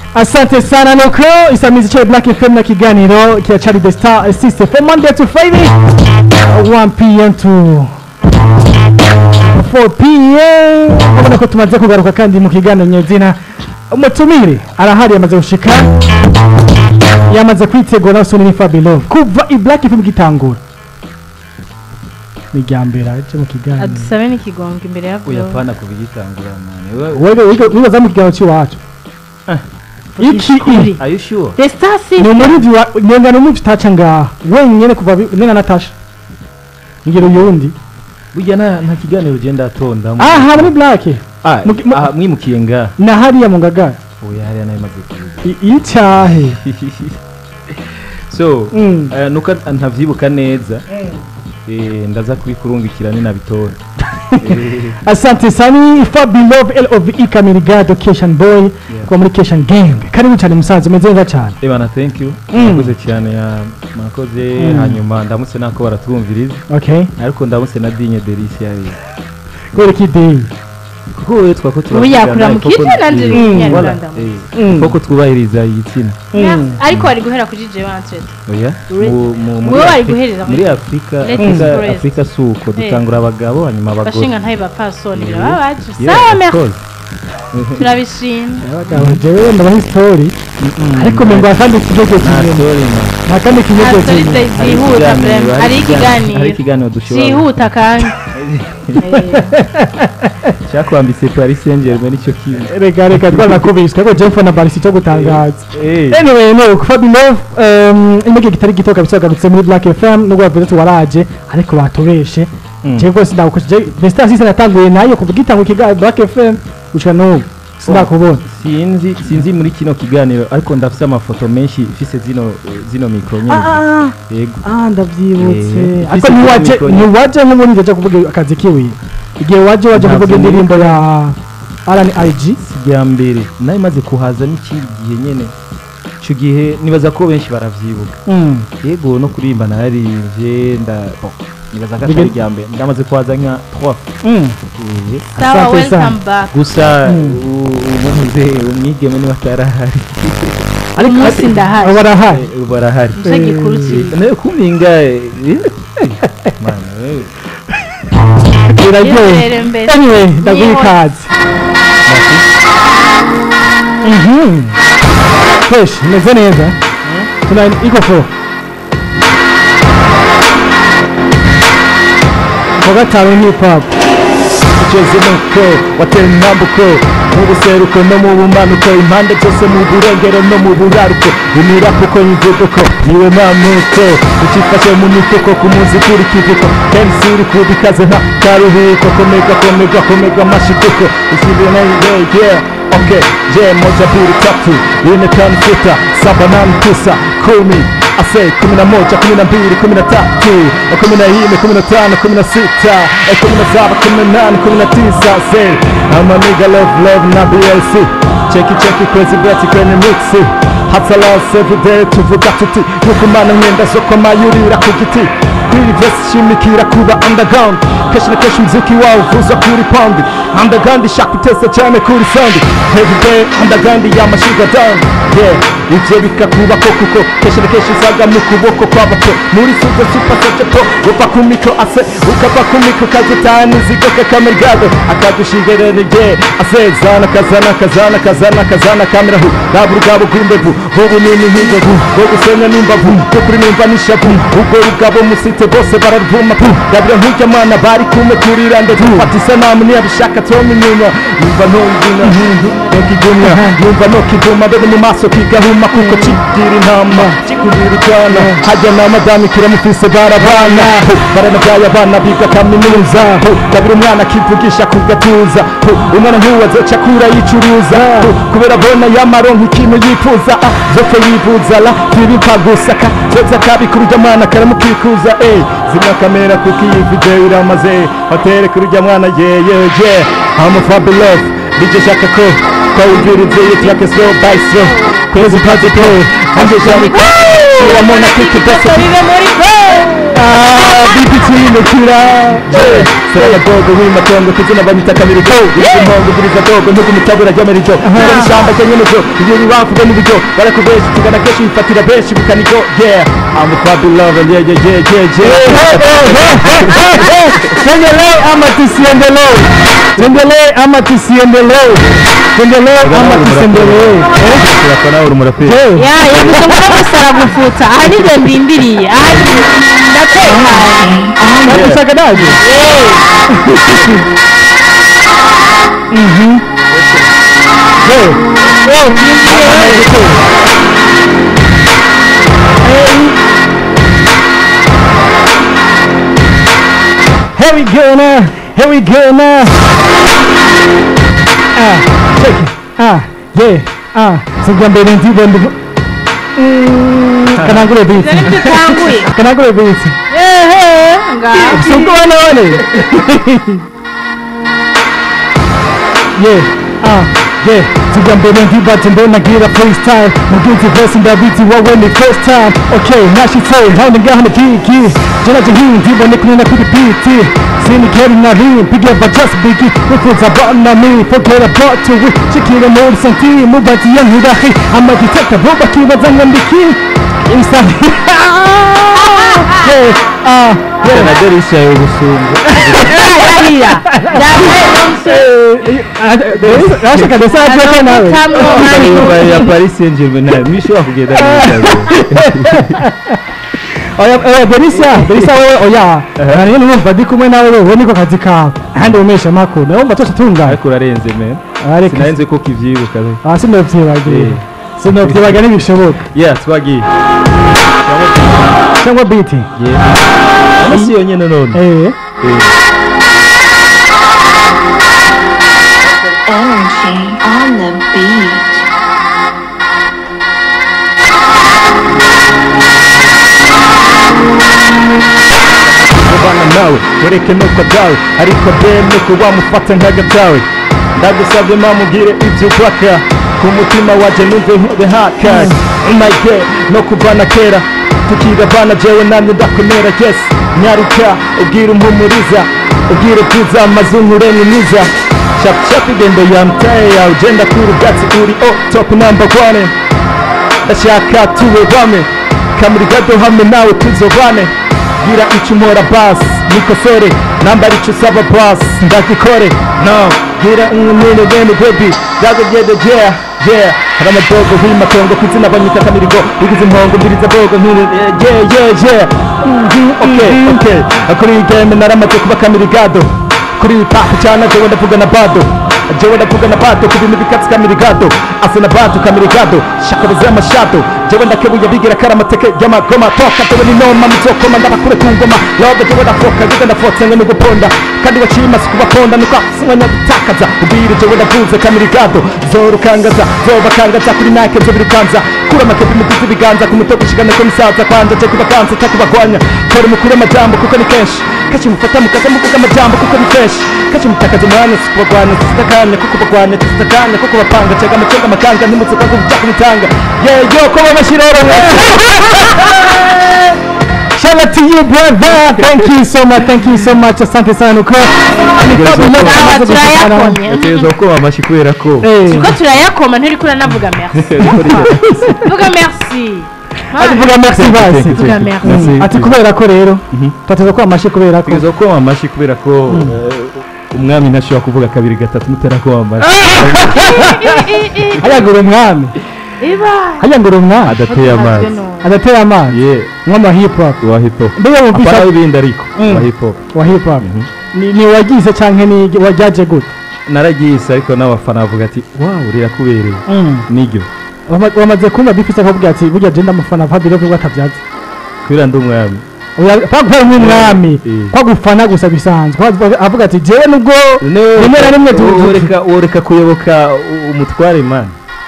asante sana nuko isamizi cyo black fm na kiganiro kiracari the star system from monday to friday uh, 1 pm to 4 pm ubona ko tumaze kugaruka kandi mu kiganiro nyezina umutumire arahari yamaze gushika yamaze kwitegura soni ni fabilo kuva i black fm gitangura ni rya mbere aje mu kiganiro adusabe n'ikigongo imbere ya Glory. uyapana kubigitangura mani we wewe wiga- wibaza mu kiganiro cy'iwacu iki Kuri. are you sure the star ni system umurindi wa nenga n'umuvyi taca ngaha wenyene kuva bi- nena natasha ngiro yundi burya nta nta kiganiro ugenda atondamo aha muri black Ah, mu- mu- aha, mwimukiye nga na hariya mu ngagara oya hariya nayo imaze kuza I- icahe so Mm. eh, nuko ntavyibuka neza eh, ndaza kubikurungikira ninabitora Eh, asante sani fabilove love ikamirigado cation boy kuba muri cation gang karibu cyane musaza umeze neza cyane ebana thank you Mm. mwakoze cyane ya- mwakoze Mm. hanyuma ndamutse nako baratwumviriza okay ariko ndamutse na dinye delisi yari kubera iki day kuko we twako ubu yakura mu kice nanje Mm. nyarwanda Mm. koko twubahiriza igitsina Mm. ariko wari guhera kuri jeje wanted oya Ure- mu- mu- muri wowe wari Afri- guhereza muri- muri afurika Let Afurika- us rest. afurika si uko dutangura abagabo hanyuma abagore bashinga ntaye bapfasoni Yeah. biraba baje Yeah, sawa of merci course. turabishima abagabo jewe ndabaha story ariko mengo kandi ikigege nta kimwe story na nta kandi ikigege Ah, story kimwe day zihuta vrema hari hari ikiganiro ikiganiro dushobora zihuta kandi Eh, cyakwambitse paris saint germain nicyo kintu reka reka twanakubiswe ariko jewe mfana barisi cyo gutangaza Eh, anyway no Fabio um imege kitari gito kabisa yagarutse muri Black FM nubwo bavuze ati waraje ariko batobeshe Mm. je rwose ndagukoze The Star System yatanguye nayo kuva gitanguye kiga Black FM gushika n'ubu sindakubona sinzi sinzi muri kino kiganiro ariko ndafite amafoto menshi mfise zino zino mikro nyine ah yego ah ndavyibutse Eh, ariko ufise ntiwaje micro nyine. ntiwaje nk'ubundi ndaje kuvuga akazi kiwe igihe waje waje Ntabwo kuvuga indirimbo ya RNIG sijya mbere nayo imaze kuhaza n'ikindi gihe nyine icyo gihe nibaza ko benshi baravyibuka mm yego no kuririmba nararivye nda bon, nibaza ko Bige- atari irya mbere ndamaze kuhaza nka 3 mm Eh, sawa Asante sana. welcome back gusa Mm. umuze umwigeme niba atarahari ariko umunsi ndahari. barahari Eh, barahari nicyo gikuru cyiza nayo kuminga eh, mana wewe biraryoye Yizere mbere. anyway ndaguha Niho- ikaze Mhm. fresh imeze neza tuna iko fo kwa gatanu ni hip hop uceze nuko watera intambuko mu buseruko no mu bumanuko impande zose mu burengero no mu buraruko umira kuko imivuduko niwe mamuko ukifashe mu mifuko ku munsi kuri kivuko kenshi uri kubikaze nta karuhuko komega komega komega amashikuko usibire na yeah yeah Okay, je moja mbili tatu nne tano sita saba nane tisa kumi ase kumi na moja kumi na mbili kumi na tatu kumi na nne kumi na tano kumi na sita kumi na saba kumi na nane kumi na tisa se amamiga love love na blc cheki cheki kwezi beti kwenye mixi hatsalas everyday tuvuga tuti yukumana mwenda zo kwamayurira ku giti kwiri vesi shimikira kuba underground kenshi na kenshi umuziki wawo uvuzwa kuri pound underground ishaka utesa cyane kuri sound everyday underground yamashiga down yeah ivyo bikakubako kuko kenshi na kenshi usaga mu kuboko kw'abato muri suzo super socepo uva ku mikro ase ukava ku mikro kazitani zigoka kamergado akadushigerereje ase zana kazana kazana kazana kazana kamera hu raba urugabo rw'imbevu ubunini nk'inzovu bwo gusenya n'imbavu bwo kuri numva n'ishavu ubwo rugabo musite bose bararuvuma pu rabira nk'urya mwana bari kume kuri randevu fata isanamu niyabishaka toma inyuma numva ntongina nokigumya numva nokiguma mbere mu maso kigahuma kuko kigira intama kikubira icyana hajya na madame kiramufise barabana Hu, baranabyaye abana biga kaminuza Hu, rabira umwana akivugisha ku gatuza Hu, umwana nk'uwo azoca akura yicuruza Hu, kubera abona yamaronka ikintu yifuza Ah, zopfe yivuza la ntibipfa gusaka zoza kabikuru urya mwana karamukikuza ey zimya kamera kuko iyi video iramaze hotere kuri urya mwana yeyeye amufabulous DJ shaka ko twawumvirize iyi track slow by slow kwezi pazi ko anje cyane ko uramona kiki bese bibe muri go Ah, biti kirindukira Sera dogo w'imatongo kizina banyita kamirigo Impongo guriza dogo ntugu mutabura ry'amarijo Ibyo n'ishyamba rya nyemejo Ibyo bibavuga n'uburyo Barakubesha tugana kenshi bifatira benshi bukanigo Yeah I'm a Fabi Lover Yeah yeah yeah yeah yeah Tuendelee ama tusiendelee? Tuendelee ama tusiendelee? Tuendelee ama tusiendelee? Turafana uri umuraperi Eh, ya yavuze ngo musara gufuta aha nibyo ndindiriye aha ndatekanye nagushaka naje? Mhm. Eh, Here we go now. Here we go now. Ah, check it. Ah, yeah. Ah, sijya mbere ndibo ndibo. Mm, kanangure beat. dore ibyo utanguye Kanangure beat. ehe ngaho Sumko wana wane. Yeah. Ah, yeah. Sijya mbere ndibo ndo nagira freestyle. Mugizi verse ndabiti wowe ni first time. Okay, nashitse handi ngaha na kiki. Jana jihindi bone kunena kuri beat. Sini keri na rim, pigia ba just biggie. Wifuza bana me, forget about to we. Shikira muri santi, mubati yang hidahi. Ama detector, boba kibaza ngambiki. Insta. Yeah. Ah, yeah. Na derisha y'ubusungu yarira Urashaka ndetse agiye nawe ndamutamwo ya Paris Saint Germain nayo mwishobora kugenda neza oya oya Berisa Berisa wewe oya nani numva ndi kumwe nawe wewe niko kazi kawe ahandi umesha makuru nawe umva twese tunga ariko urarenze man ariko sinarenze ko kivyibuka ah sinovyibagiye Eh. sinovyibagiye ntibishoboka yeah twagiye cyangwa biti yeah ano si yonyene none eh Energy on the beat. kubana nawe wereke nuko dawe ariko be nuko wamufata nk'agatawe ndagusabye mamubwire ibyo ubaka ku mutima waje numve nkube hakaye umayge no kuvana kera tukirabana jewe namye ndakomera yes nyaruka ubwira umpumuriza ubwira bwiza amazungu uremye mwiza shapushap igendo ya mtaye yawe ugenda kuri ubwatsi uri o top number one ndashaka tube bame kamuri gado hamwe nawe tuzobane gira icyo umora basi nikosore nambara icyo usaba basi ndagikore no gira umwene bene bebi ndagogede yeah yeah hari amadogo nk'imatongo ku izina banyita kamirigo bigize impongo mbiriza bogo nk'iri yeah yeah yeah Mhm, okay okay kuri iyi game naramaze kuba kamirigado kuri iyi papu cyane jewe ndavuga na bado jewe ndavuga na bado ku bintu bikatsi kamirigado ase na bado kamirigado shakabuze amashado jewe ndakebuye bigira kari amateke y'amagoma toka jewe ni noma muzokoma ndabakure ku ngoma lobe jewe ndafoka jewe ndafotse ngo nuguponda kandi waciye imasi kubaponda nuko simwanya gutakaza ubwire jewe ndavuze kamirigado zorukangaza zobakangaza kuri nake zo birukanza kura amakepi mugize ibiganza ku mutwe gushigana ko misaza kwanja je kubakanza takubagwanya kora mukure amajambo kuko ni kenshi kaci mufata mukaza muvuga amajambo kuko ni kenshi kaci mutakaza umwanya si kubagwanya sizitakanya kuko bagwanya tuzitakanya kuko bapanga cega amacenga amakanga ntimuzuka ngo bijya kumutanga yeyo ko babashiroro Shout out to you brother thank you so much thank you so much asante sana uko Aba turayakomye yategerezwa kuba amashyi kubera ko eh ko turayakoma nturi kuri navuga merci vuga merci ati vuga merci basi Vuga merci. ati kubera ko rero tateza ko amashi kubera ko yategerezwa kuba amashyi kubera ko eh, umwami ntashobora kuvuga kabiri gatatu mutera kuba amashyi ayagura umwami iba ayagura umwami adateye amazi adateye amazi ye nk'ama hip hop wa hip hop mbega wumvisha apana w'ibindi ariko Mm. wa hip hop wa hip hop ni ni wagize canke ni wajyaje gute naragiyise ariko n'abafana bavuga ati wawu rirakubereye niryo Wama- wamaze kumva bifise akavuga ati burya je ndamufana Fabio ko atavyaza kubera ndi umwami pagufana nk'umwami Eh. kwagufana gusa bisanzwe Kwa- avuga ati jewe nubwo rimwe na rimwe tu- tu- woreka woreka kuyoboka u- umutware man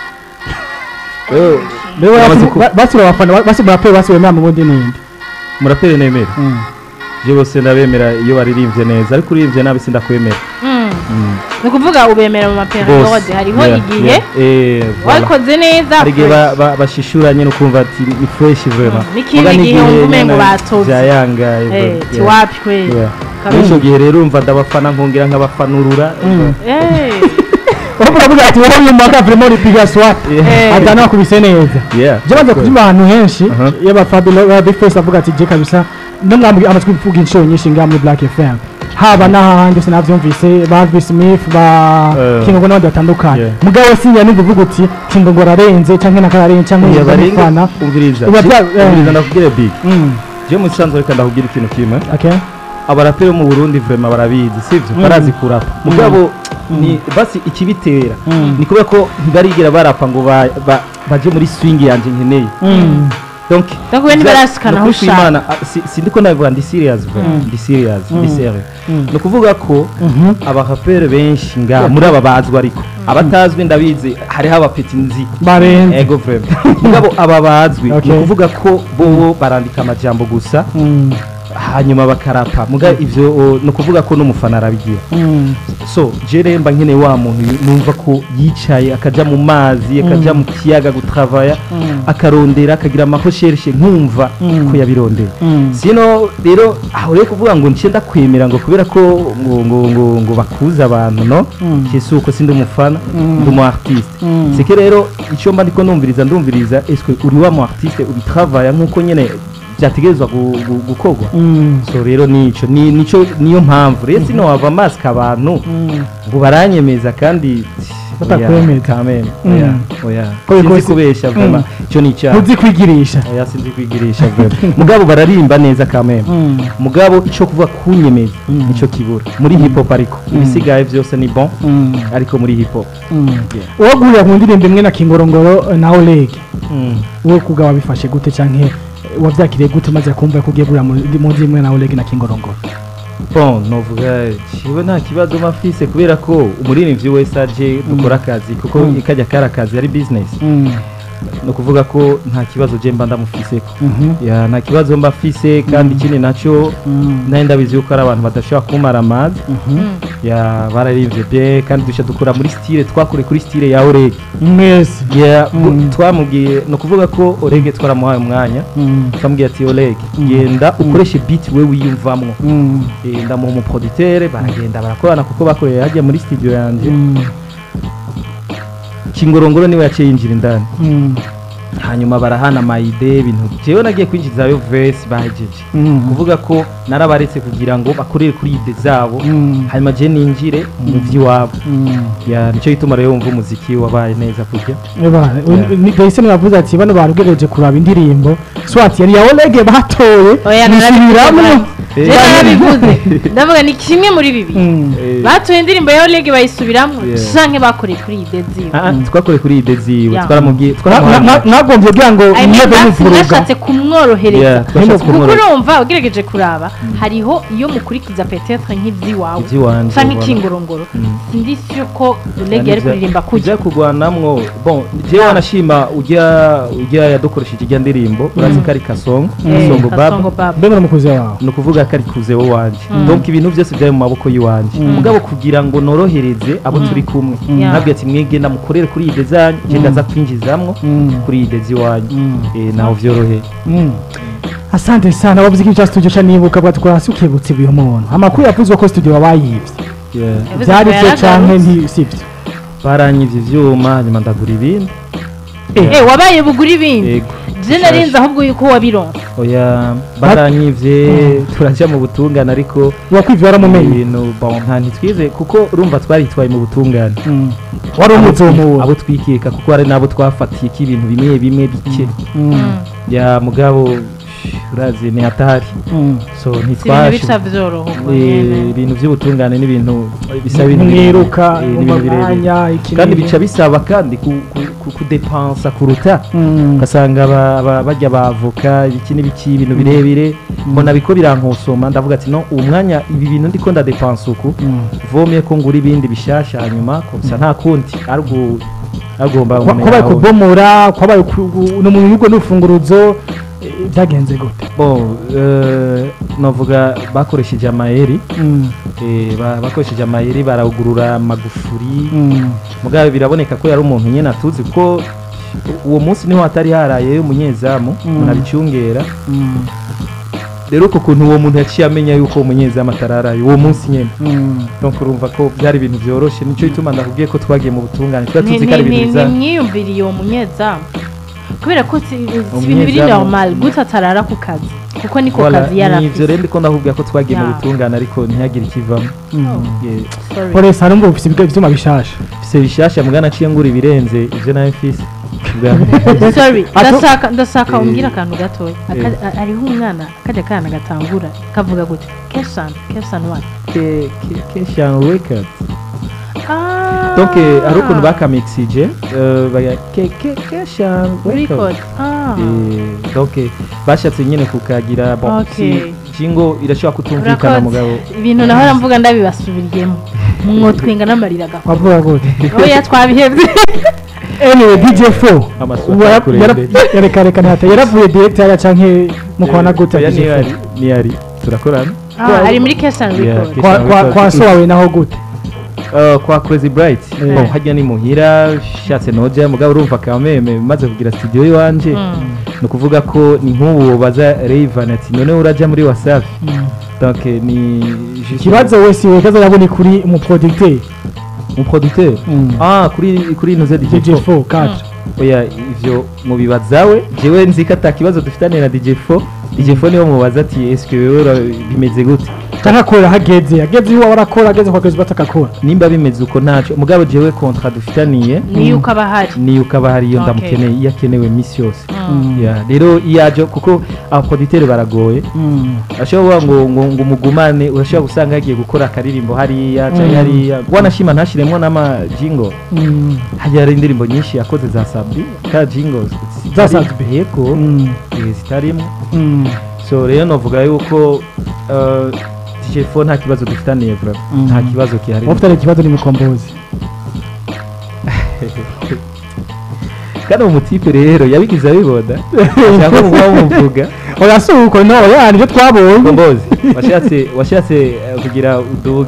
Lewe Wamaze basi- ku- ba- basi urabafana basi muraperi basi wemera mu bundi nindi muraperi nemera je bose ndabemera iyo baririmbye neza ariko uririmbye nabi sindakwemera Mm. Mm. ni ukuvuga ubemera mu maperiyode Bose. hariho Yeah, igihe yeah. Eh, voilà. wabikoze neza hari igihe fresh. ba- ba- bashishuranye no kumva ati ni fresh vraiment Mm, n'ikindi Muga gihe wumva umengo nyene batobye. byayangaye Eh, vraiment. ti Yeah. wapi kweli Yeah. Kabisa. Muri ico gihe rero umva ndabafana nkongera nkabafanurura Eh, uravuga avuga ati wowe uyu mwaka vraiment uri piga swat Eh. adana wakubise neza Yeah, je maze of course. kubyumva ahantu henshi Aha. yaba Fabio ba Big Face avuga ati je kabisa no mwambwi amatwi kuvuga inshuro nyinshi ngaha muri Black FM haba n'ahandi hose navyumvise ba V Smith ba Eh. Kingo n'abandi batandukanye Yeah. mugabo sinya numva uvuga uti Kingo ngo ararenze canke nakararenze canke Yeah, ngo barenga mufana umviriza Uba Je- bya- eh. umviriza ndakubwire big Mm, je mu sanzwe reka ndakubwira ikintu kimwe okay abaraperi bo mu Burundi vraiment barabizi sivyo Mm. barazi kurapa mugabo ni basi ikibitera Mm. ni kubera ko ntibarigera barapa ngo ba- ba- baje muri swing yanje nkeneye Mm. donc Ndakuwe ntibarasikana aho nukuri ushaka. Imana, ah, si- sindiko nabivuga ndi serious vraiment ndi serious ndi serious Mm. ni ukuvuga ko Mhm. abaraperi benshi nga muri aba bazwi ariko abatazwi ndabizi hariho abapeti nzi barenze ego vraiment mugabo aba bazwi ni Okay. ukuvuga ko bo barandika amajambo gusa Mm, hanyuma bakarapa muga ivyo o, ni ukuvuga ko n'umufana arabigira mm, so je rero mba nkeneye wa muntu numva ko yicaye akaja mu mazi akaja mu kiyaga gutravaya Mm. akarondera akagira amahoshereshe nkumva Mm. ko yabirondeye mm. sino rero aho rero kuvuga ngo nce ndakwemera ngo kubera ko ngo ngo ngo ngo bakuze abantu no Mm. kesi uko sindi umufana ndi umu artiste Mm. sike rero icyo mba ndiko numviriza ndumviriza eswe uri wa mu artiste ubitravaya nkuko nyene byategerezwa gu- gu- gukorwa Mm. so rero nico ni nico niyo mpamvu rero sino wava mask abantu Mm. ngo baranyemeza kandi Batakwemeza. oya, kameme Mm. oya oya Ko sinzi bikoze- kubesha vraiment ico ni icyaha ntuzi kwigirisha oya sinzi kwigirisha vraiment mugabo bararimba neza kameme Mm. mugabo ico kuvuga kunyemeza nico kibura muri hip hop ariko ibisigaye byose ni bon Mm. ariko muri hip hop Mm. Yeah. uwo guhurira mu ndirimbo imwe na kingorongoro na oleg Mm. wowe kubwa wabifashe gute canke eh, wavyakiriye gute maze kumva ko ugiye guhurira mu mu ndirimbo imwe na oleg na kingorongoro bon novuga jewe nta kibazo mafise kubera ko umuririmbyi wese aje dukora akazi kuko Mm. kajya kari akazi ari business Mm. ni ukuvuga ko nta kibazo je mba ndamufiseko Mhm. ya nta kibazo mba mfise kandi ikindi nacyo Mm. nari ndabizi yuko ari abantu badashobora kumara amazi ya bararivye bien kandi dushya dukora muri style twakore kuri style ya orege mwese ya Mm. twamubwiye ni ukuvuga ko orege twaramuhaye umwanya Mm. twamubwiye ati orege genda ukoreshe beat we wiyumvamwo Mm. Eh, ndamuha umuproducteur baragenda barakorana kuko bakoreye hajya muri studio yanjye Mm. kingorongoro niwe yaciye yinjira indani Mm. hanyuma barahana amayide ibintu jewe nagiye kwinjizayo verse bahejeje Mm. kuvuga ko narabaretse kugira ngo bakorere kuri ide zabo Mm. hanyuma je ninjire mu vy'iwabo Mm. ya nicyo gituma rero wumva umuziki wabaye neza kurya Eba, ni Gaysen yavuze ati bano barugereje kuraba indirimbo swati yari ya Oleg batoye oya nisubiramwo Eh. je narabivuze ndavuga ni kimwe muri bibiri Mm. Eh, batoye indirimbo ya Oleg bayisubiramwo Yeah. canke bakoreye kuri ide ziwe ah, ah, twakoreye kuri ide ziwe Ya. twaramubwiye Na- na- twaramuhaye na- nagombye kugira ngo I mean, mwebe basi muvuruga mwashatse kumworohereza Yeah, twashatse kuko kumworohereza. urumva ugerageje kuraba hariho iyo mukurikiza petetre nk'ivy'iwawe Ivy'iwanje, canke ubona. ikingorongoro Mm. sindi sure ko Oleg yari kuririmba kujya kujya kurwanamwo bon jewe wanashima ujya ujya yadukoresheje ijya ndirimbo urazi ko ari kasongo Eh, kasongo Kasongo baba Baba. mbe muramukuze wawe ni ukuvuga ko ari kuzeho wanje donc ibintu byose byari mu maboko y'iwanje mugabo kugira ngo norohereze abo turi kumwe Yeah. nabwiye ati mwege ndamukorere kuri ide zanyu je ndaza kwinjizamwo Mm. kuri ide z'iwanyu Mm. Eh, naho vyoroheye Mm. asante sana wavuze ko icya studio ca nibuka bwatwara hasi ukibutse ibyo muntu amakuru yavuzwe ko studio wabayivye Yeah. Yavuze byari ko byo canke yaragarutse. nti sivyo baranyivye ivyuma hanyuma ndagura ibindi Eh, wabaye bugura ibindi yego je narinzi ahubwo yuko wabironse oya baranyivye turaja mu butungane ariko wakwivye waramumenye ibintu bon nta ntitwize kuko urumva twaritwaye mu butungane Mm. wari umuzi uwo muntu abo twikeka kuko hari n'abo twafatiye ko ibintu bimwe bimwe bike Mm. ya mugabo urazi ni hatari Mm. so si ibintu ntitwashe bica vyoroha ubwo Eh, nyene. ibintu by'ubutungane n'ibintu bisaba ibintu mwiruka eh, mu n'ibintu birebire. mwanya iki kandi n'ibi. bica bisaba kandi ku- ku- ku- kudepansa kuruta Mm. ugasanga aba- aba- bajya bavoka ibiki n'ibiki ibintu birebire mbona biko birankosoma ndavuga ati no uwo mwanya ibi bintu ndiko ndadepansa uku Mm. vomye ko ngura ibindi bishasha hanyuma komsa nta kundi ariko agomba Kwa- kwabaye kubomora kwabaye ku- gu- no mu bigo n'urufunguruzo eh, byagenze gute bon eh, novuga bakoresheje amayeri Mm, eh, ba- bakoresheje amayeri barawugurura magufuri mm, mugabe biraboneka ko yari umuntu nyine atuzi ko uwo munsi niho hatari haraye umunyezamu Mm. umuntu abicungera mm, rero uko kuntu uwo muntu yaciye amenya yuko uwo munyezamu atararaye uwo munsi nyine mm. donc urumva ko byari ibintu byoroshe nicyo gituma ndakubwiye ko twagiye mu butungane tuba Ni- tuzi ko ari ni- ibintu ni- biza nimwiyumviriye uwo munyezamu kubera ko si si ibintu biri Umunyezamu. normal gute atarara ku kazi kuko niko Voilà, kazi yari ni ivyo afise rero ndiko ndakubwira ko twagiye mu Yeah. butungane ariko ntihagire ikivamo Yeah. Sorry. polisi hari umva ufite ibiga- ivyuma bishasha mfise bishasha mugana naciye ngura ibirenze ivyo nawe mfise Bwa mbere. sorry Atu- ndashaka ndashaka Eh. umbwira akantu gatoya Aka- a- hariho umwana kajya kana gatangura kavuga gute keshan keshan one Ke- ke- Keshan Records. ah donc eh, hari ukuntu bakamixije eh, baya- ke- ke- Keshan record Records. ah Eh, donc eh, bashatse nyine kukagira bon Okay. si jingo irashobora kutumvikana Urakoze. mugabo ibintu nahora mvuga ndabibasubiriyemo mwotwenga n'amarira agakora wavuga gute oya twabihebye anyway dj4 Amasoko ubu yara- yakurende. yara- yarekareka ntihata yaravuye director ya canke mukwana gute oya DJ4? niyo ari niyo ari turakorana Ah, ari muri keshan Yeah, record Keshan kwa kwa Records. kwa so wawe naho gute Uh, kwa Crazy Bright Eh. bon hajya ni muhira shatse noja mugabo urumva kameme maze kugira studio iwanje Mm. ni ukuvuga ko ni nk'ubu baza Rayvan ati none uraja muri WhatsApp donc eh, ni juste- ikibazo wese wekaza yabone kuri mu producteur mu producteur Mm. ah kuri kuri inoze DJ4 dj4 4 oya ivyo mubibazawe jewe nzi ko ata kibazo dufitane na DJ4 DJ4 niwe mubaza ati est-ce que wewe ura- bimeze gute canke akorera hageze ageze iwawe arakora ageze kwa kwezi batakakora nimba bimeze uko ntaco mugabo jewe contrat dufitaniye ni yuko aba ahari ni uko aba hari iyo Okay. ndamukeneye iyo akenewe iminsi yose Mm. Yeah, rero iyo aje kuko abaproducteur baragoye ashobora kuvuga ngo ngo ngo umugumane urashobora gusanga yagiye gukora akaririmbo hariya cyangwa Mm. hariya wanashima ntashiremo n'ama jingo hajya hari indirimbo nyinshi yakoze za Sabri ka jingo Za zitari- Sabri. yego eh, zitarimo so rero novuga yuko uh, DJ4 nta kibazo dufitaniye bro Mm. nta kibazo kihari ufite ikibazo ni mukombozi kandi uwo mutipe rero yabigize abibona cyangwa muba muvuga oya si uko no ya nibyo twabonye kombozi washatse washatse eh, kugira uduge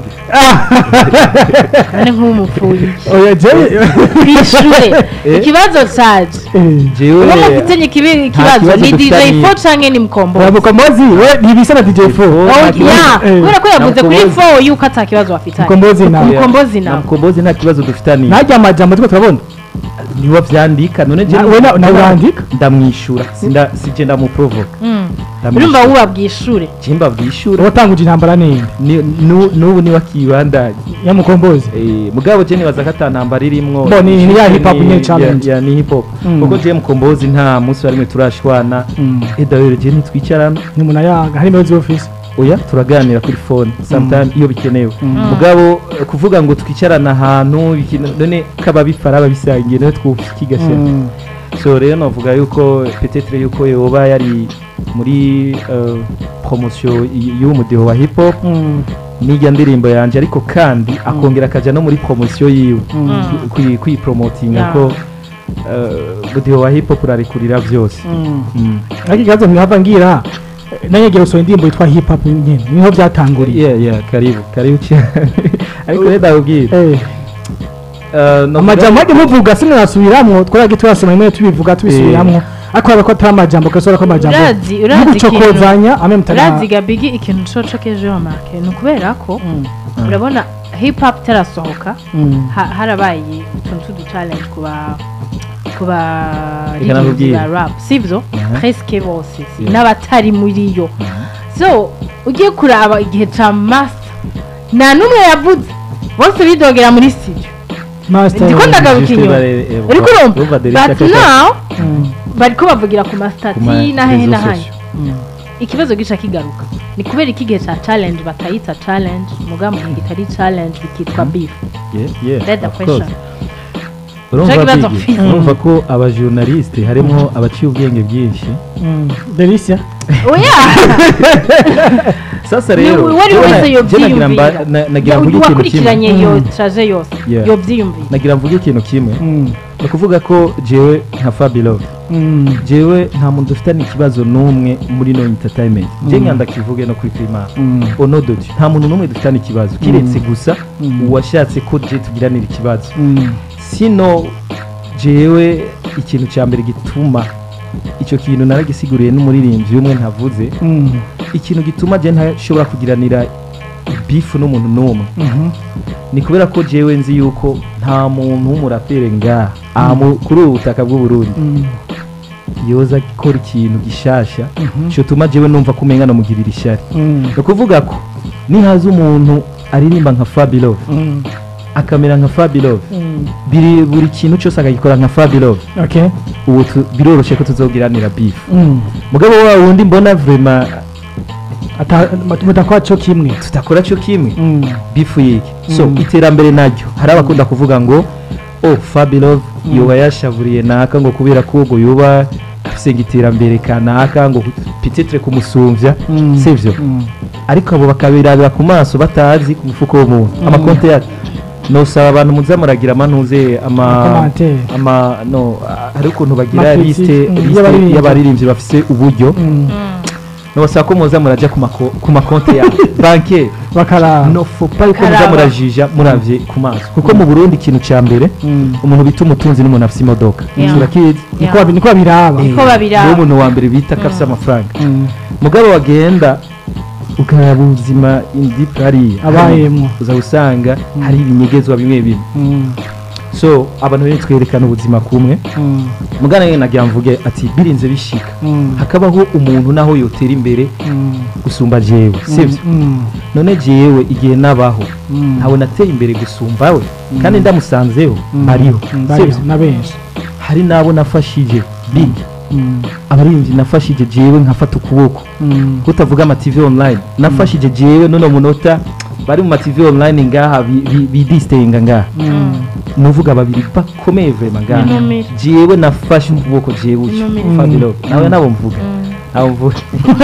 none nk'umupfuye oya jewe kwishure Eh? ikibazo caje Eh, jewe uwo mufitanye ikibi- ikibazo kibazo ni dj dufitanye. fo canke ni mukombo oya mukombozi we ntibisa na dj4 Oh, Oh, nta kibazo. ya Eh. kubera ko yavuze kuri Mukombozi. fo yuko ata kibazo bafitanye mukombozi nawe Yeah. mukombozi na nawe mukombozi nta kibazo dufitaniye ntajya amajambo turiko turabona niwe vyandika none Na- we na- nawe urandika? ndamwishura sinda sije ndamuprovoka Mm. Ndamwishyura. urumva wuba bwishure jimba bwishura watanguje intambara ninde Ni- nu- n'ubu niwe akibandanya ya mukombozi Eh, mugabo je nibaza ko ata ntambara irimwo Bo, ni- ni ya hip hop Ni- nyene challenge. ya- ya ni hip hop Mm. kuko je mukombozi nta munsi warimwe turashwana Mm. eh d'ailleurs je ntitwicarana ni umuntu ayaga hari imbabazi office oya turaganira kuri phone sometime iyo bikenewe mugabo eh, kuvuga ngo twicarana ahantu bikina- none kaba bifara babisangiye nawe twukigasha Mm. so rero navuga yuko peut-être yuko yoba yari muri eh, promotion y- y'uwo mudiho wa hip hop Mm. n'ijya ndirimbo yanje ariko kandi akongera akaja no muri promotion yiwe Mm. kwi- kwipromotinga Yeah. ko eh, mudiho wa hip hop urarekurira byose Mm. Mm. ariko ikibazo ntihava ngira eh, nanjye ngiye gusohora indirimbo yitwa hip hop nyene niho byatanguriye yeah yeah karibu karibu cyane ariko rero ndabubwira Eh, Eh, novuga- amajambo ajya muvuga sinasubiramo twaragiye turasoma rimwe tubivuga tubisubiramwo ariko urabona ko atari amajambo ugasohora ko amajambo Urazi- urazi y'ugucokozanya amwe mutana urazi gabigi ikintu cocokeje yo marke ni ukubera ko urabona hip hop itarasohoka Mm. ha- harabaye utuntu tudu challenge kuba kuba Reka ririmbyi nakubwire. ba rap sivyo Aha. presque bose si Yeah. n'abatari muri yo so ugiye kuraba igihe ca master nta n'umwe yavuze bose bidogera muri studio Master ndiko ndagaruka Juste inyuma bare- eh, uriko urumva urumva Derek but Akaka- now Mm. bariko bavugira ku ku ma mastati na hehe réseaux na hahe sociaux. Mm. ikibazo gica kigaruka ni kubera iki gihe ca challenge batayita challenge muga mu gihe kitari challenge bikitwa beef Yeah, yeah, That's the of question. course. urumva Ico kibazo Biggie, mfise. urumva ko abajournaliste harimo abaciye ubwenge bwinshi Mm. Delicia oya sasa Ni rero uwari jewe na- wese je nagira mba- yovyiyumvira na- nagira mvuge ikintu kimwe wakurikiranye iyo Mm. traje yose Yeah. yovyiyumvira nagira mvuge ikintu kimwe Mm. ni ukuvuga ko jewe nka Fabilo Mm. jewe nta muntu dufitanye ikibazo n'umwe muri no entertainment je nkanda kivuge no kuri primar Mm. onododi nta muntu n'umwe dufitanye ikibazo kiretse gusa Mm. uwashatse ko je tugiranira ikibazo Mm. sino jewe ikintu cya mbere gituma icyo kintu naragisiguriye n'umuririmbyi umwe ntavuze Mm. ikintu gituma je ntashobora kugiranira bifu n'umuntu n'umwe Mhm. ni kubera ko jewe nzi yuko nta muntu w'umuraperi ngaha aha mu- kuri ubu butaka bw'uburundi Mm. yoza gukora ikintu gishasha Mhm. cyo tuma jewe numva ko umenga namugirira ishyari Mm. ni ukuvuga ko nihaza umuntu aririmba nka Fabilove Mm. akamera nka Fabilove Mm. biri buri kintu cyose akagikora nka Fabilove Okay. ubu tu- biroroshye ko tuzogiranira beef Mm. mugabo wa wundi mbona vrema Ata mutakwa cyo kimwe. tutakora cyo kimwe Mm. bifu yiki so Mm. iterambere naryo hari abakunda kuvuga ngo oh Fabilove yoba yashavuriye naka ngo kubera ko ubwo yoba afise iterambere kanaka ngo peut-être kumusumvya Mm. sivyo Mm. ariko abo bakabirabira ku maso batazi ku mufuko w'umuntu Mm. amakonte yacu nosaba abantu muza muragira amanuze ama Amakomantere. ama no ah, hari ukuntu bagira Amacritique, liste mm, liste y'abaririmbyi. y'abaririmbyi bafise uburyo Mm. nobasaba ko muza muraja ku mako- ku makonte ya banke Bakara. no fopa yuko muza Karaba. murajija muravye ku maso kuko mu Burundi ikintu ca mbere Mm. umuntu bita umutunzi n'umuntu afise imodoka Yeah. urakizi Niko babi- niko babiraba. Niko babiraba. niwo muntu wa mbere bita ko afise amafaranga Mm. mugabo wagenda ukaraba ubuzima indi hariya Abayemwo. uza usanga hari ibinyegezwa bimwe bimwe Mm. so abantu rero twerekana ubuzima kumwe Mm. mugana rero nagira mvuge ati birinze bishika Mm. hakabaho umuntu naho yotera imbere Mm. gusumba jewe sivyo Mm. none jewe igihe nabaho Mm. ntawe nateye imbere gusumba we kandi ndamusanzeho Mm. bariho Mm, bariho, sivyo na benshi. hari n'abo nafashije big Mm. abaririmbyi nafashije jewe nkafata ukuboko Mm. kutavuga amativi online nafashije jewe none munota bari mu mativi online ngaha bi- bi- bidistenga ngaha Mm. nuvuga babiri bakomeye vrema ngaha Inumire. jewe nafashe ukuboko jewe uco Inumire. Fabilo nawe nabo mvuga nabo mvuga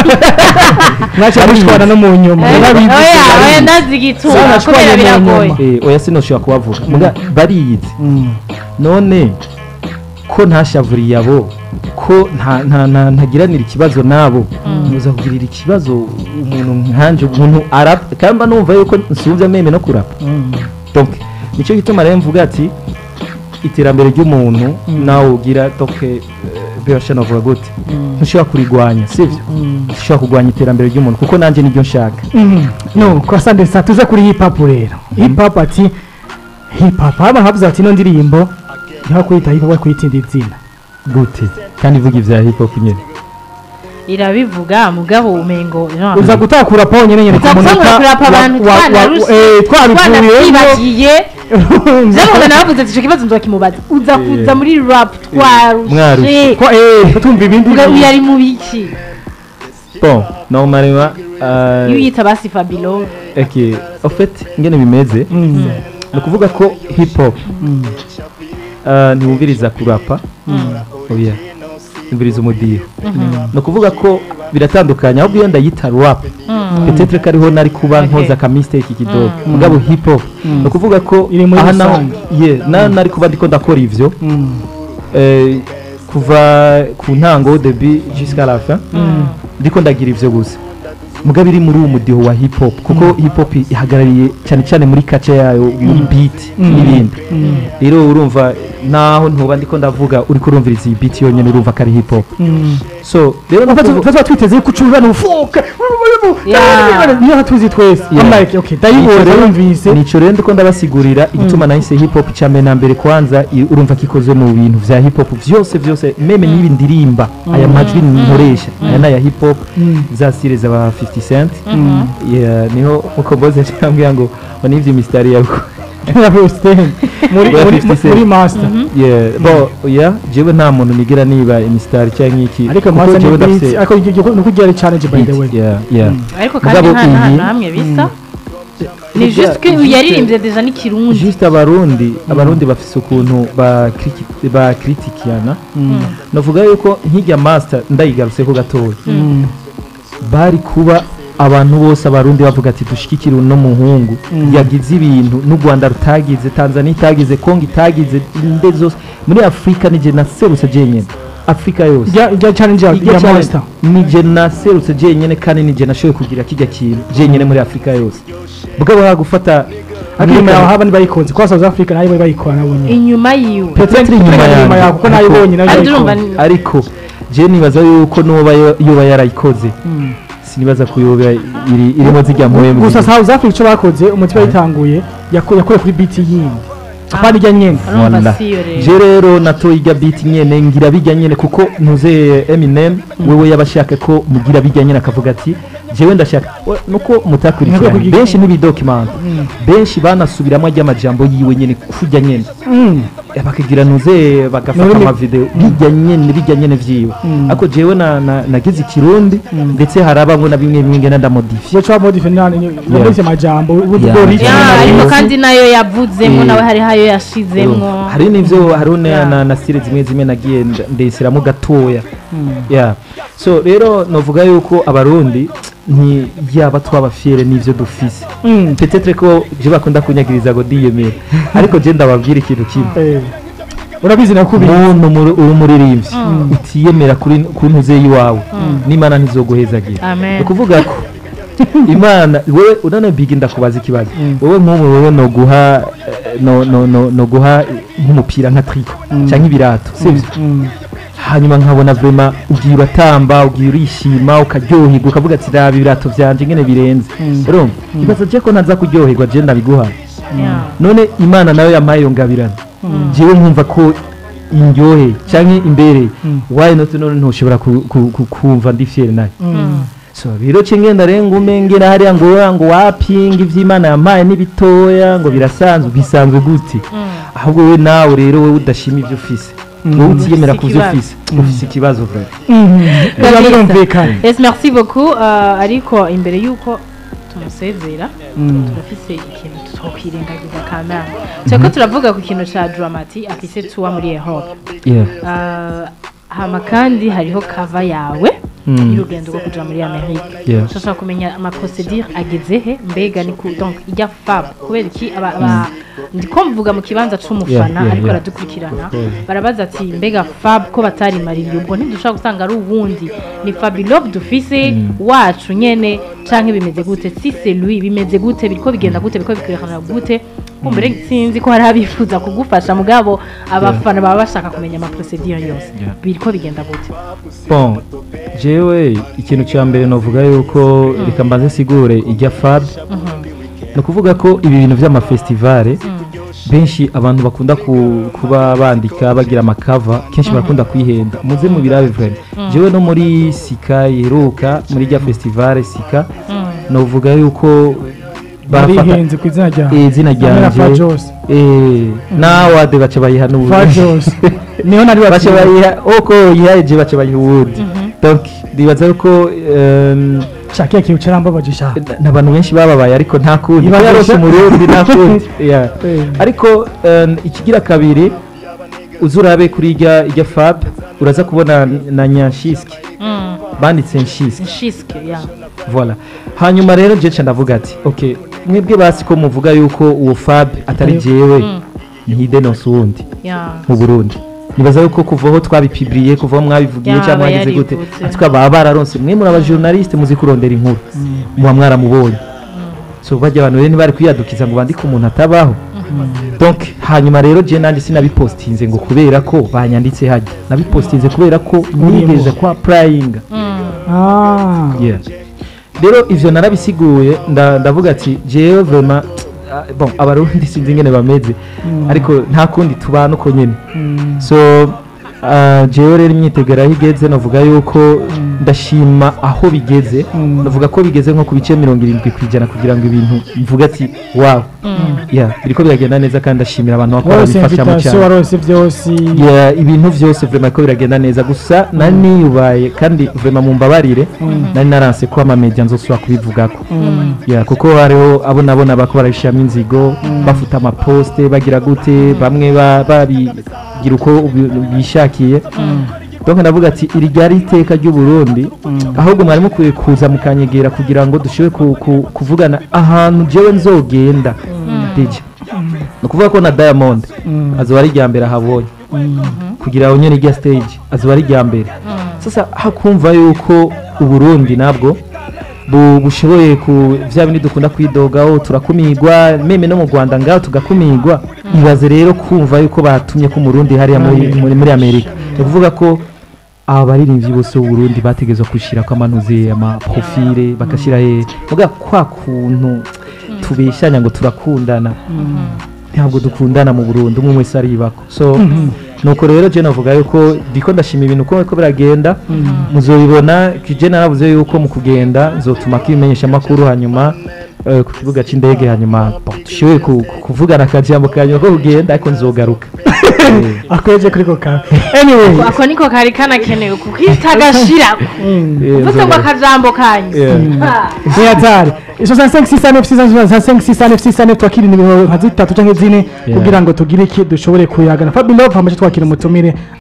Mwacha mushwana no mu nyuma. Eh, Barabizi. oya oya ndazi igituma Sana kubera shwanye mu biragoye nyuma. Eh, oya sinoshobora kubavuga muga bariyizi Mm. none ko ntashavuriye abo ko nta- nta- nta- ntagiranira ikibazo nabo muza kugirira ikibazo umuntu nkanje umuntu arapa kandi mba numva yuko nsumvye meme no kurapa Mm. donc nicyo gituma rero mvuga ati iterambere ry'umuntu nawe ugira donc birasha navuga gute ntushobora kurigwanya sivyo ntushobora kurwanya iterambere ry'umuntu kuko nanjye niryo nshaka Mhm. no kwa sande sa tuze kuri hip hop rero hip hop ati hip hop haba havuze ati ino ndirimbo ntiho kuyita hip hop kuyita indi zina gute kandi ivuga ivya hip hop nyene irabivuga mugabo umengo genre, uza gutakura po nyene nyene uza gusanga kurapa abantu twanaruse twabivuyemo twanavyibagiye Zavuga navuze ati ico kibazo nzokimubaza uza kuza muri rap twarushe Mwarushe. ko eh tumva ibindi Uga- uyu ari mu biki bon normalement iyo euh, uyita basi Fabilo ok en fait ingene bimeze Mm. ni ukuvuga ko hip hop uh, ntiwumviriza kurapa oya wumviriza umudiho ni ukuvuga ko biratandukanye ahubwo iyo ndayita rap petetre ko ariho nari kuba Okay. nkoza ka mistake kidogo mugabo hip hop ni ukuvuga ko Iri muri aha naho rusange. ye na nari kuba ndiko ndakora ivyo Mm. eh, kuva ku ntango debi jusqu'à la fin ndiko ndagira ivyo gusa mugabo iri muri uwo mudiho wa hip hop kuko hip hop ihagarariye cyane cyane muri kace yayo muri beat n'ibindi rero urumva naho ntuba ndiko ndavuga uri kurumviriza iyi beat yonyene urumva ko ari hip hop Mm. so rero no kuvu- tuba twiteze yuko ucurura n'ufuka Yeah. niyo tuzi twese Yeah. I'm like okay ndayibonye Nico rero- yumvise nico rero ndiko ndabasigurira igituma nahise hip hop cya mbere na mbere kwanza i- urumva ko ikoze mu bintu vya hip hop vyose vyose meme n'ibi ndirimba aya majwi nkoresha aya ni aya hip hop za style z'aba 50 cent Yeah, niho mukomboze cyambwira ngo ngo nivyo mistari yawe muri Yeah, muri 50 cent. muri master yeah bo yeah jewe nta muntu nigira niba imistari cyangwa iki ariko kuko master jewe ni beat ndafise ariko nuko igiye ari challenge by the way beat, yeah yeah ariko kandi Mugabo nta nta iyi- na hamwe bisa ni Burya juste ko juste- yaririmbye deja n'ikirundi juste abarundi abarundi bafise ukuntu bakriki- bakritikiyana navuga yuko nk'ijya master ndayigarutseho gatoya bari kuba abantu bose abarundi bavuga ati dushigikire uno muhungu yagize ibintu n'u rwanda rutagize tanzania itagize kongo itagize inde zose muri afurika nije naserutse jenyine afurika yose ijya ijya challenge ya Ijya ya cyane- monster nije naserutse jenyine kandi nije nashoboye kugira kijya kintu jenyine muri afurika yose bwabo bagufata ariko inyuma yawe haba ntibayikunze kwa South Africa nayo bayikora nabonye inyuma yiwe Peut-être inyuma inyuma yanjye. yawe kuko nayibonye nayo kandi urumva bayikunze. ni- ariko je nibaza yuko nuba yoba yarayikoze sinibaza ko yoba iri irimo zijya mu gusa South Africa icyo bakoze umutima yitanguye yaku- yakuye kuri beat yindi apana ijya nyene urumva Wanda. si yo rero je rero natoye ijya beat nyene ngira bijya nyene kuko ntuze Eminem wewe yabashaka ko mugira bijya nyene akavuga ati jewe ndashaka we- nuko Ntabwo mutakurikirana kugira- benshi n'ibidokimanta benshi banasubiramo ajya amajambo yiwe nyene kujya nyene Mm. Eh, bakagira nuze bagafata Nurimi- amavideo bijya nyene bijya nyene vyiwe ariko jewe na- na- nagize ikirundi ndetse harabamwe na bimwe bimwe ngenda ndamodifiye iyo cyo modifiye nani yanditse amajambo ubundi Yeah. bwo rich Ya, na ariko neza. kandi nayo yavuzemo Eh. nawe hari hayo yashizemwo hari n'ivyo hari ne- Yeah. na, na stile zimwe zimwe nagiye nda- ndesiramo gatoya yeah. so rero novuga yuko abarundi nti yaba twabafyere n'ivyo dufise Mm. peut-être ko je bakunda kunyagiriza ngo diyemera ariko je ndababwira ikintu kimwe Eh. urabizi nakubiye muntu muri- uri umuririmbyi utiyemera kuri ku ntuze y'iwawe n'imana ntizoguhezagira Amen. ni ukuvuga ko imana wowe unane bigi ndakubaza ikibazo wowe nk'ubu wowe no guha eh, no no no no guha nk'umupira nka triko cyangwa ibirato sibyo hanyuma nkabona vrema ugiye uratamba ugiye urishima ukaryoherwa ukavuga ati raba ibirato byanje ngene birenze urumva ibaza je ko ntaza kuryoherwa je ndabiguha Ya. none imana nayo yampaye iyo ngabirano jewe nkumva ko indyohe cyangwa imbere why not none ntushobora ku- ku- ku- kumva ndi fier nayo so rero cengenda rero ngume ngera hariya ngo ngo wapinga ivy'imana yampaye n'ibitoya ngo birasanzwe bisanzwe gute ahubwo we nawe rero wowe udashima ivyo ufise wowe utiyemera Ufise ku vyo ikibazo. ufise ufise ikibazo vrema biba Kabisa. birumvikana Yes, merci beaucoup. Uh, ariko imbere yuko tumusezera turafise ikintu twokwirengagiza kamera turiko turavuga ku kintu ca dramati afise tuwa muri Europe yeah. Uh, hama kandi hariho kava yawe Mm. y'urugendo rwo kuja muri amerika Yeah. turashaka kumenya amaprocedure ageze he mbega ni ku donc ijya fab kubera iki aba, aba ndiko mvuga mu kibanza c'umufana Yeah, yeah, ariko yeah. aradukurikirana Of course. barabaza ati mbega fab ko batarimaririye ubwo ntidushobora gusanga ari uwundi ni fabilob dufise wacu nyene canke bimeze gute si c'est lui bimeze gute biriko bigenda gute biriko bikwerekana gute kumbere sinzi ko hari abifuza kugufasha mugabo abafana baba bashaka kumenya amaprocedure yose Yeah. biriko bigenda gute bon jewe ikintu cya mbere novuga yuko reka mbanze sigure ijya fab ni ukuvuga ko ibi bintu by'amafestivale benshi abantu bakunda ku- kuba bandika bagira amakava kenshi barakunda kwihenda muze mu birabe vrema jewe no muri sika yeruka muri rya festivale sika novuga yuko barafata barihenze ku izina ryawe eh, izina Hamwe na ryanje Fajos eh, nawade baca bayiha n'ubundi Fajos niho nari baca baciye bayiha uko yihaye baca bayiha uwundi donc ndibaza yuko em, shakiya kintu carambabaje sha n'abantu benshi bababaye ariko nta kundi Ibabesha. yarose umurundi nta kundi Yeah. Eh. ariko em, ikigira kabiri uza urabe kuri ijya ijya fab uraza kubona na nyanshiski banditse nshiski nshiske ya voilà hanyuma rero je nca ndavuga ati okay mwebwe basi ko muvuga yuko uwo fab atari jewe ntidenonse uwundi ya mu burundi nibaza yuko kuva aho twabipibiriye kuva aho mwabivugiye Yaba cyangwa mwagize gute yarivutse. ati twaba bararonse mwe muri abajournaliste muzi kurondera inkuru muba mwaramubonye so bajya abantu rero ntibari kwiyadukiza ngo bandike umuntu atabaho donc hanyuma rero je nandi sinabipostinze ngo kubera ko banyanditse hajya nabipostinze kubera ko nigeze kwa prayinga ah yeah. rero ivyo narabisiguye nda- ndavuga ati jewe vraiment ah, bon abarundi sinzi ingene bameze ariko nta kundi tubana uko nyene so ah, jewe rero imyiteguro aho igeze navuga yuko ndashima aho bigeze navuga ko bigeze nko ku bice mirongo irindwi ku ijana kugira ngo ibintu mvuga ati wawu yeah, biriko biragenda neza kandi ndashimira abantu bakora wose bifashamo invitation cyane warose byose Yeah, ibintu byose vraiment ko biragenda neza gusa nari niyubaye kandi vraiment mumbabarire nari naranse ko amamedia nzosubira kubivugako yeah, kuko hariho abo nabona bako barabishiramo inzigo bafuta amaposte bagira gute bamwe ba- babigira uko bi- bishakiye donc ndavuga ati iri ryari iteka ry'u Burundi ahubwo mwari mukwiye kuza mukanyegera kugira ngo dushobore ku- ku- kuvugana ahantu jewe nzogenda DJ ni ukuvuga ko na Diamond azoba ari irya mbere ahabonye kugira ngo nyene irya stage azoba ari irya mbere sasa hakumva yuko uburundi nabwo bu- bushoboye ku vya bindi dukunda kwidogaho turakumigwa meme no mu rwanda ngaho tugakumigwa ibaze rero kumva yuko batumye ko umurundi hariya muri, muri, muri amerika ni ukuvuga ko aba baririmbyi bose b'uburundi bategezwa gushyira ko amanuze amaprofile bagashyira he muga kwa kuntu tubeshanya ngo turakundana ntabwo dukundana mu burundi umwe wese aribako so nuko rero je navuga yuko ndiko ndashima ibintu uko ko biragenda muzobibona je naravuze yuko mu kugenda nzotuma kimenyesha amakuru hanyuma eh, ku kibuga c'indege hanyuma bon, dushoboye ku- ku- kuvugana akajambo kanyuma ko kugenda ariko nzogaruka Eh, akweje kuri ko kawe anyway ako niko kari kanakenewe kukita agashirako eh, uvuze ngo nzogaruka. akajambo kanyu Yeah. Ha. ni hatari izo za 569 twakira nimero nka zitatu canke zine Yeah. kugira ngo tugire iki dushobore kuyagana Fabi Love hamaze twakira umutumire